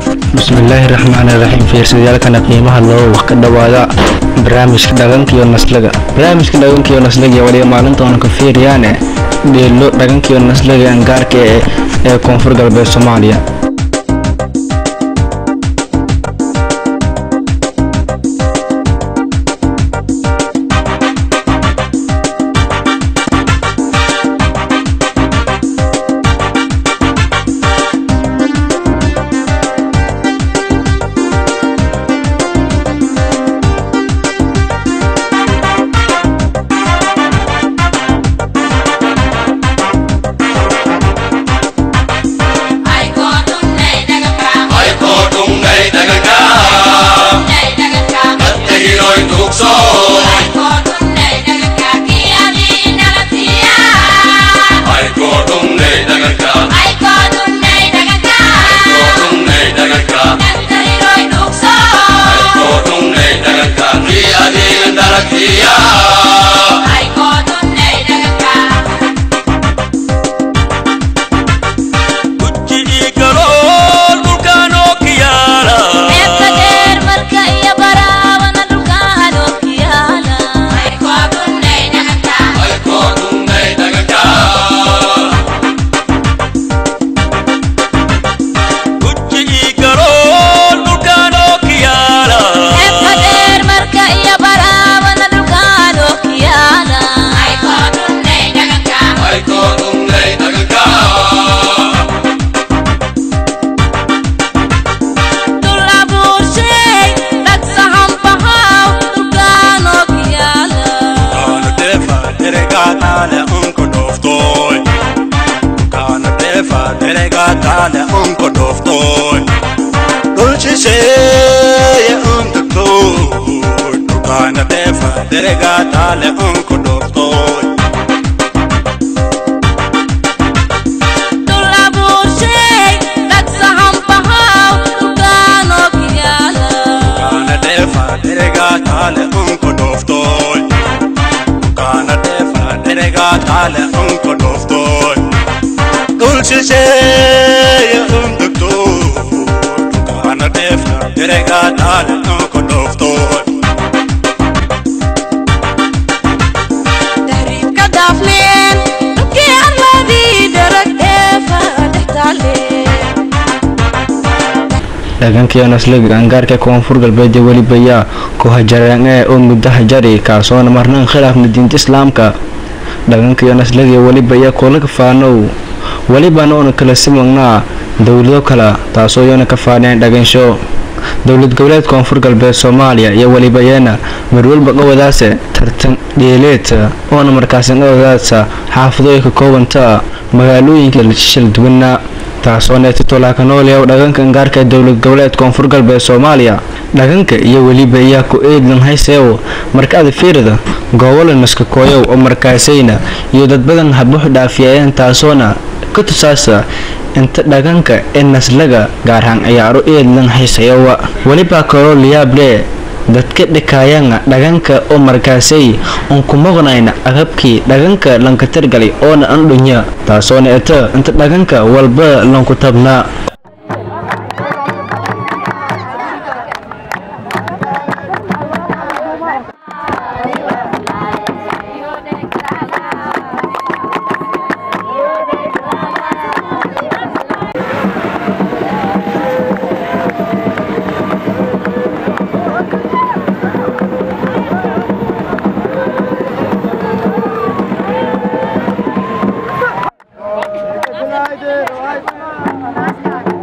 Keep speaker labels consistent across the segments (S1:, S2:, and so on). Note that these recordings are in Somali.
S1: bismillaahi raxmaani raxiim fiirsayaalkana qiimaha loo wax ka dhowaada barnaamijka dhagankiyo naslaga barnaamijka dhagankiyo naslaga waliba maalintoona ka fiiriyaane dheelo dhagankiyo naslaga angaarka ee ee koonfur galbeed soomaaliya dhagankiyo naslaga angaarka koonfur galbeed ee weliba yaa ku hajareen ee oo muddo hajari kaasoona marnaan khilaafna diinta islaamka dhagankiyo naslaga weliba yaa kula kafaanow welibana oona kala simagnaa dowlado kale taasoo iyona ka faaneen dhagansho dowlad goboleed koonfur galbeed soomaaliya iyo weliba yeena marwalba qawadaase tartan dheeleed oona markaasi qawadaasa xaafadooy ka koobanta magaalooyinka shal duwana taasoo neetitolaka nooleow dhaganka angaarka dowlad goboleed koonfur galbeed soomaaliya dhaganka iyo weliba iyaa ku eedlan hayseew markaada fiirida goobole naskakooyow oo markaasayna iyo dad badan habux dhaafiyayeen taasoona ka tusaasa inta dhaganka ee naslaga gaarhaan ciyaaro eedlan haysayowa welibaa kaloo liyaable dadka dhikaayana dhaganka oo markaasay uun ku maqnayna agabkii dhaganka lanka targalay oona andhunya taasoona eta inta dhaganka walba lanku tabnaa
S2: Good night,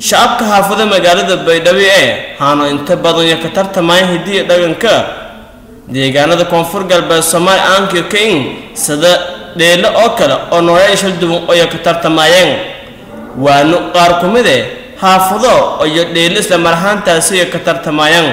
S2: shacabka xaafada magaalada baydhabo ee haano inta badan iyo ka tartamaya hidiya dhaqanka deegaanada koonfur galbeed soomaali aankiyo kain sida dheelo oo kale oo nooleya shal duwan oyo ka tartamayeen waanu qaar ku mid eh xaafado iyo dheelo isla mar ahaantaasi iyo ka tartamayeen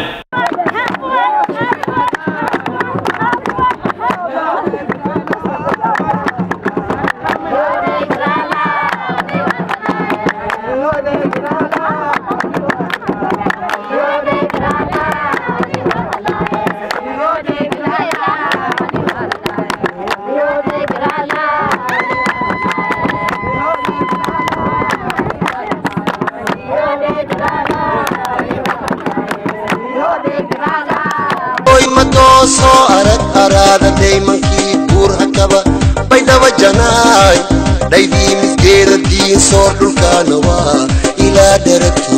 S3: soo arag araada daymankii buur hakaba baydhaba janaay dhaydii misgeera diin soor dhulkaana waa ilaa dharato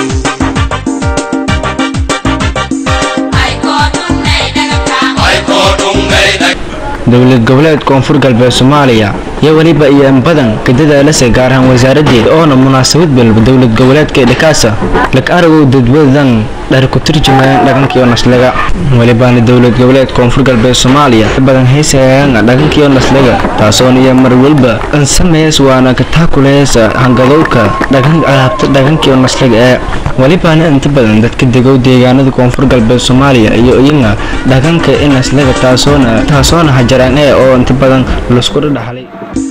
S1: dowlad goboleed koonfur galbeed soomaaliya iyo weliba iyo in badan ka dadaalasa gaar ahaan wasaaradeeda oona munaasabad balba dowlad goboleedka dhakaasa lag aragow dadwadan dhar ku turjumayaan dhaqankii oo naslaga welibaana dowlad goboleed koonfur galbeed soomaaliya badan heysayaan dhaqankii oo naslaga taasoona iyo mar walba an sameys waana ka taakuleesa hangadowka dhaqan alaabta dhaqankii oo naslaga ee welibaana inta badan dadka degow deegaanada koonfur galbeed soomaaliya iyo iyaga dhaqanka in naslaga taasoona taasoona hajaraan ee oo inta badan laisku dhaxlay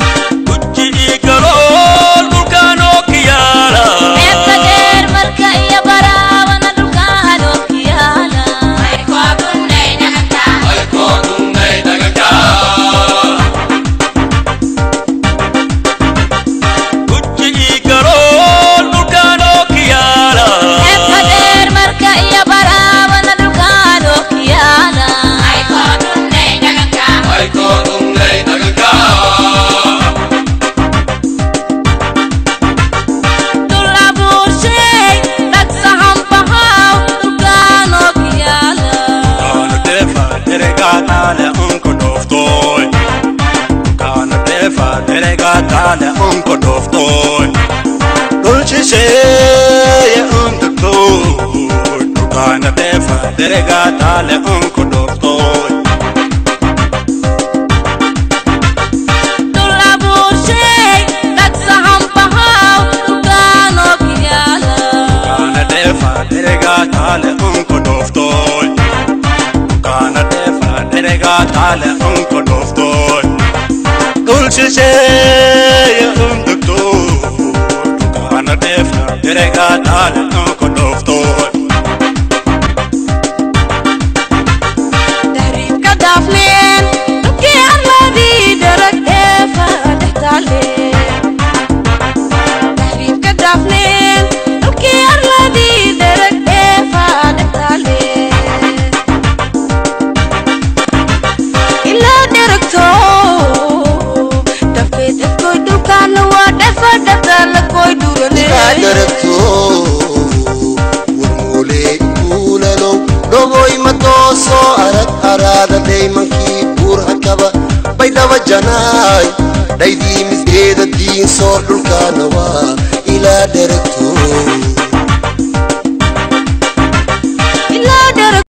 S4: Dulcisheya undugtoy Dukana defa derega tale unko dortoy Dukana defa derega tale unko dortoy Dukana defa derega tale unko dortoy Dulcisheya undugtoy Dukana defa derega tale unko dortoy
S3: ilaa dharato warmuulee kuulalow dhogoy madoo soo arag araada daymankii buur hakaba baydhaba janaay dhaydii misgeeda diin soor dhulkaana waa